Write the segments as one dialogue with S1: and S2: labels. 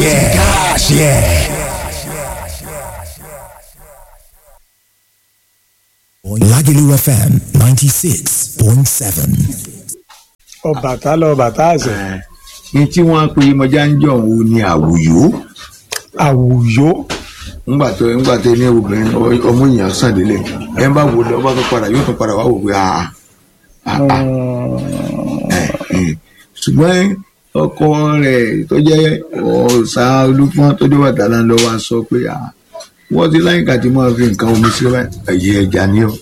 S1: yeah, gosh, yeah. Lagelu FM 96.7.
S2: Ọbàtálá ọbàtá àṣẹ
S3: ní tí wọ́n pe mọjá ń jọ òun ni àwùyó
S2: àwùyó
S3: ńgbà tó ńgbà tó ní obìnrin ọ- ọmọ èèyàn sàn délé ẹ bá wò lọ bá tó padà yóò tó padà wá wò pé àà àà ṣùgbọ́n ọkọ rẹ̀ tó jẹ́ ọ̀sà olúfọ́n tó dé bàtà náà lọ wá sọ pé àà wọ́n ti láyìnká tí máa fi nǹkan omi sí ẹ̀yẹ ẹja ní ọ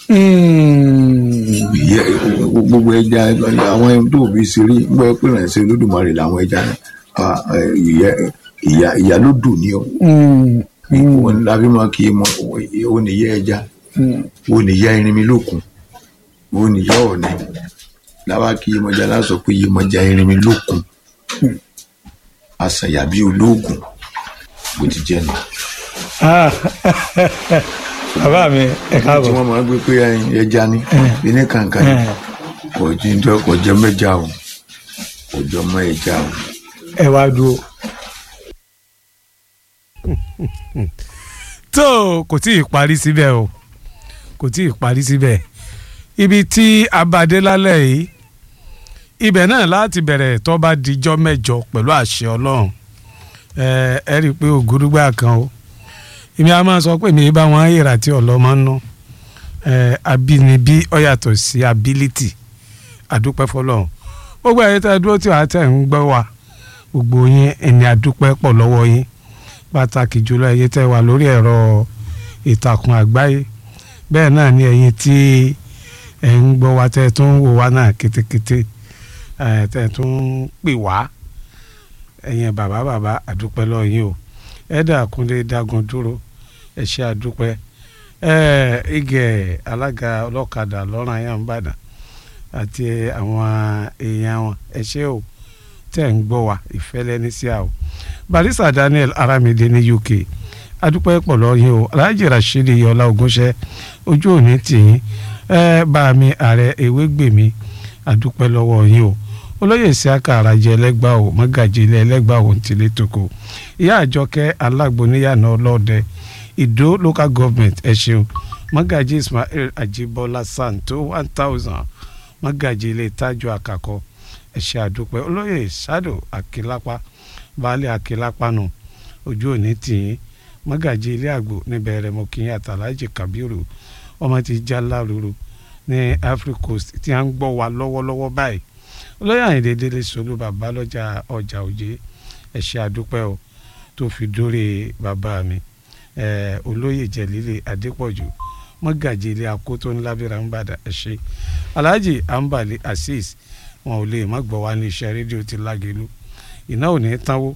S3: ìyẹ gbogbo ẹja àwọn ẹni tó fi ṣeré gbọ́ pé ìrìnàṣẹ́ olódùmarè làwọn ẹja náà Ah, eh, ìyẹ ìyá ìyá ló dùn ní ọ wọn lábí máa kí mọ ó ní yẹ ẹja ó ní yá irin mi lókun ó ní yá ọ̀nà láwa kí yemọja lásọ pé yemọja irin mi lókun àṣàyà bíi olóògùn bó ti jẹ nù.
S2: bàbá mi ẹ
S3: tí
S2: káàbọ̀
S3: wọ́n máa ń gbé pé ẹja ní ilé kàǹkà ní kò jíjọ kò jẹ mẹ́ja o kò jọ mọ́ ẹja o.
S2: ẹ wá dúró.
S4: tó kò tí ì parí síbẹ̀ o kò tí ì parí síbẹ̀ ibi tí a bá dé lálẹ́ yìí ibẹ̀ náà láti bẹ̀rẹ̀ tó bá dijọ́ mẹ́jọ pẹ̀lú àṣẹ ọlọ́run ẹ ẹ rí i pé ògúrúgbà kan o èmi a máa sọ pé mi bá wọn yèrà tí ọlọ́mọ ń ná ẹ abínibí ó yàtọ̀ sí ability àdúpẹ́ fọlọ́run gbogbo ẹ̀yẹ tẹ́ ẹ dúró tí wàá tẹ̀ ń gbọ́ wa gbogbo yín ẹni àdúpẹ́ pọ̀ lọ́wọ́ yín pàtàkì jùlọ ẹ̀yin tẹ́ wà lórí ẹ̀rọ ìtàkùn àgbáyé bẹ́ẹ̀ náà ni ẹ̀yin tí ẹ̀ ń gbọ́ wa tẹ́ ẹ tún ń wò wá náà kétékété ẹ̀ tẹ́ ẹ tún ń pè wá ẹ̀yin bàbá bàbá àdúpẹ́ lọ́ọ́ yín o ẹ̀dà kúnlé dágun dúró ẹ̀ ṣe àdúpẹ́ ẹ̀ igẹ̀ alága ọlọ́kadà lọ́rùn ayé àǹbàdàn àti àwọn èèyàn wọn ẹ̀ ṣe o tẹ́ ń gbọ́ wa ìfẹ́ lẹ́ni sí a o barista daniel aramide ní uk adúpẹ́ pọ̀ lọ́yìn o alhaji rasheed yọlá ogunṣẹ́ ojú òní tìyín ẹ bá mi ààrẹ ewégbèmí adúpẹ́ lọ́wọ́ yín o olóyè isiaka arajẹ ẹlẹ́gbà o mọ́gàjì ilé ẹlẹ́gbà o ntìlẹ̀ tókò ìyá àjọkẹ́ alágbóníyànà ọlọ́ọ̀dẹ ìdó local government ẹ ṣeun mọ́gàjì ismail ajibola santo one thousand mọ́gàjì ilé tájú àkàkọ́ ẹ ṣé àdúpẹ́ olóyè sado akilapa baálé akilapa nù ojú òní tìyín mọ́gàjì ilé àgbò níbẹ̀ rẹ̀ mọ́ kí n àtàlájì kabiru ọmọ ti já lárúurú ní africa coast tí a ń gbọ́ wa lọ́wọ́lọ́wọ́ báyìí olóyè àyìndé délé solú bàbá lọ́jà ọjà òjé ẹ ṣé àdúpẹ́ o tó fi dórí bàbá mi eh, olóyè jẹ̀lílé adépọ̀jù mọ́gàjì ilé akótó ńlá bíra ń bàdà ẹ ṣé alhaji ambali azeez wọn ò lè má gbọ́ wá ní iṣẹ́ rédíò ti lágẹ̀lú iná ò ní tánwó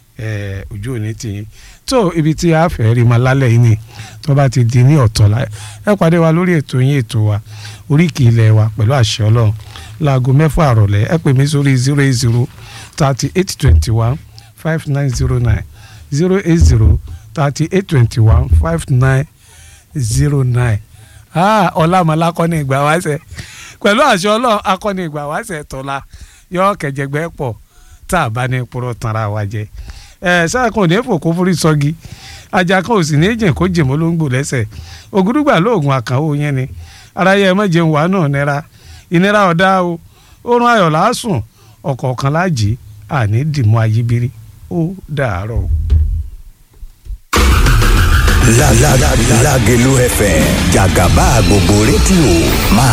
S4: eh, ojú ò ní tìyín tó ibi tí a fẹ́ rí ma lálẹ́ yìí ni tó bá ti di ní ọ̀tọ̀lá ẹ pàdé wa lórí ètò yín ètò wa oríkì ilẹ̀ wa pẹ̀lú àṣẹ ọlọ́run láago mẹ́fà àrọ̀lẹ́ ẹ pè mí sórí zero eight zero thirty eight twenty one five nine zero nine zero eight zero thirty eight twenty one five nine zero nine ọlámọlá akọni ìgbà wáṣẹ pẹ̀lú àṣẹ ọlọ́run akọni ìgbà wáṣẹ tọ́lá yọ kẹjẹgbẹ́ pọ̀ tá a bá ní purọ́ tanra wa jẹ ẹ sáà kan ò ní fòkó forí sọgi ajá kan ò sì ní jìn kó jìn mọ́ ló ń gbò lẹ́sẹ̀ ògúdùgbà lóògùn àkànwò yẹn ni ara yẹ mọ́ jẹun wà náà nira ìnira ọ̀dá o oorun ayọ̀ lásùn ọ̀kọ̀ọ̀kan láàjì àní dìmọ́ ayíbírí ó dàárọ̀ o.
S1: La la la Lagelu FM Jagaba gbogbo rédíò máa